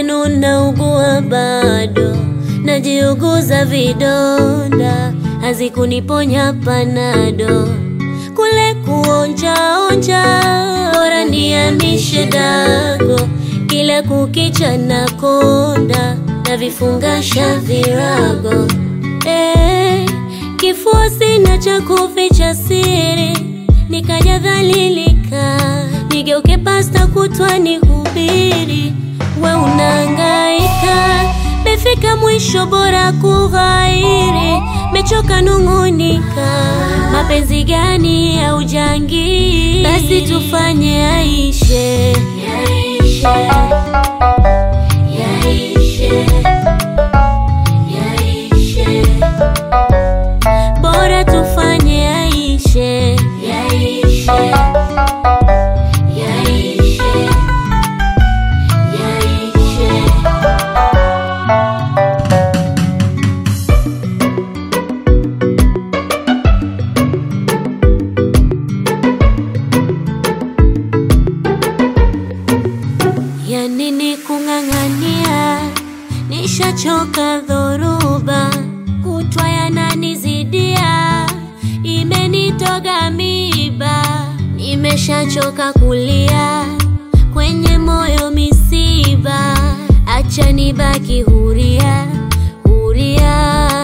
mwenzenu naugua bado, najiuguza vidonda, hazikuniponya panado, kule kuonja onja, bora niamishe dago, kila kukicha na konda na vifungasha virago eh, kifua sina cha kuficha siri, nikaja dhalilika, nigeuke pasta kutwa nihubiri, we unahangaika, mefika mwisho, bora kughairi, mechoka nung'unika, mapenzi gani ya ujangili? Basi tufanye yaishe, yaishe, yaishe, yaishe bora tufanye yaishe, yaishe, yaishe, yaishe. Ya nini kung'ang'ania, nishachoka dhoruba, kutwa yananizidia, imenitoga miba, nimeshachoka kulia, kwenye moyo misiba, acha nibaki huria, huria.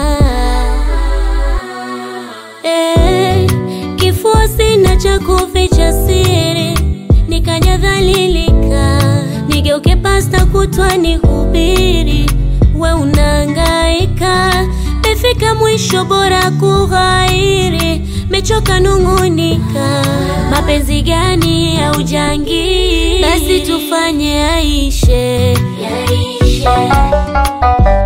Eh, kifua sina cha kuficha siri, nikaja dhalilika, nigeuke pasta kutwa nihubiri, we unahangaika, mefika mwisho, bora kughairi, mechoka nung'unika, mapenzi gani ya ujangili? Basi tufanye yaishe, yaishe